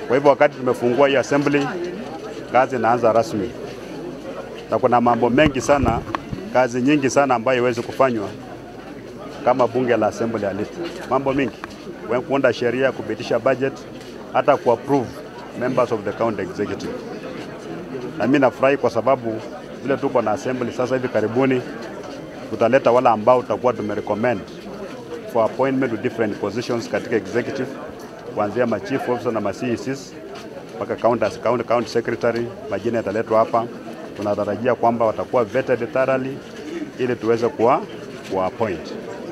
Kwa hivyo wakati tumefungua hii assembly, kazi inaanza rasmi, na kuna mambo mengi sana, kazi nyingi sana ambayo iwezi kufanywa kama bunge la assembly halipo. Mambo mingi, kuunda sheria, kupitisha budget, hata kuapprove members of the county executive. Na mimi nafurahi kwa sababu vile tuko na assembly sasa hivi karibuni tutaleta wale ambao tutakuwa tumerecommend for appointment to different positions katika executive kuanzia ma chief officer na ma CECs mpaka county, county, county secretary. Majina yataletwa hapa. Tunatarajia kwamba watakuwa vetted thoroughly ili tuweze kuwa kuwa appoint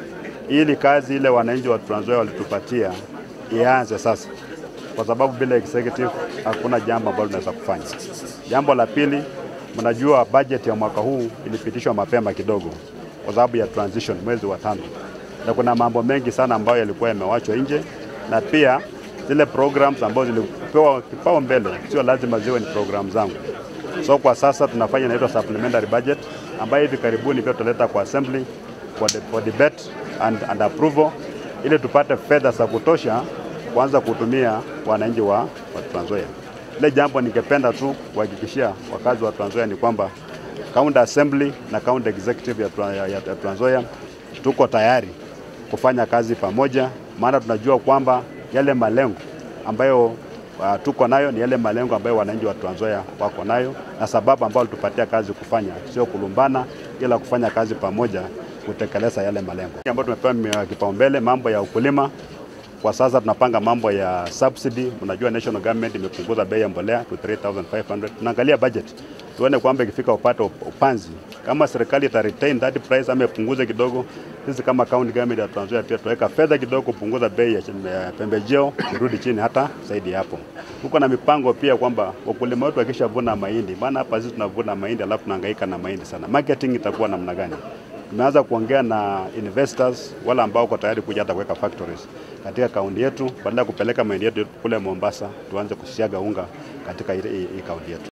ili kazi ile wananchi wa Trans Nzoia walitupatia ianze sasa, kwa sababu bila executive hakuna jambo ambalo tunaweza kufanya. Jambo la pili, mnajua budget ya mwaka huu ilipitishwa mapema kidogo kwa sababu ya transition mwezi wa tano, na kuna mambo mengi sana ambayo yalikuwa yamewachwa nje, na pia zile programs ambazo zilipewa kipao mbele sio lazima ziwe ni program zangu. So kwa sasa tunafanya inaitwa supplementary budget ambayo hivi karibuni pia tutaleta kwa assembly for, the, for debate and, and approval ili tupate fedha za kutosha kuanza kutumia wananchi wa, wa Trans Nzoia. Ile jambo ningependa tu kuhakikishia wakazi wa Trans Nzoia ni kwamba county assembly na county executive ya, Tra- ya, ya Trans Nzoia tuko tayari kufanya kazi pamoja, maana tunajua kwamba yale malengo ambayo uh, tuko nayo ni yale malengo ambayo wananchi wa Trans Nzoia wako nayo, na sababu ambayo tupatia kazi kufanya sio kulumbana, ila kufanya kazi pamoja kutekeleza yale malengo ambayo tumepewa kipaumbele. Mambo ya ukulima kwa sasa tunapanga mambo ya subsidy. Unajua national government imepunguza bei ya mbolea to 3500 tunaangalia budget tuone kwamba ikifika upate upanzi, kama serikali ita retain that price ama ipunguze kidogo, sisi kama county government ya Trans Nzoia pia tutaweka fedha kidogo kupunguza bei ya ya pembejeo irudi chini hata zaidi ya hapo. Tuko na mipango pia kwamba wakulima wetu wakishavuna mahindi, maana hapa sisi tunavuna mahindi alafu tunahangaika na mahindi sana, marketing itakuwa namna gani? Tumeanza kuongea na investors wale ambao wako tayari kuja hata kuweka factories katika kaunti yetu, badala ya kupeleka mahindi yetu kule Mombasa, tuanze kusiaga unga katika hii hii kaunti yetu.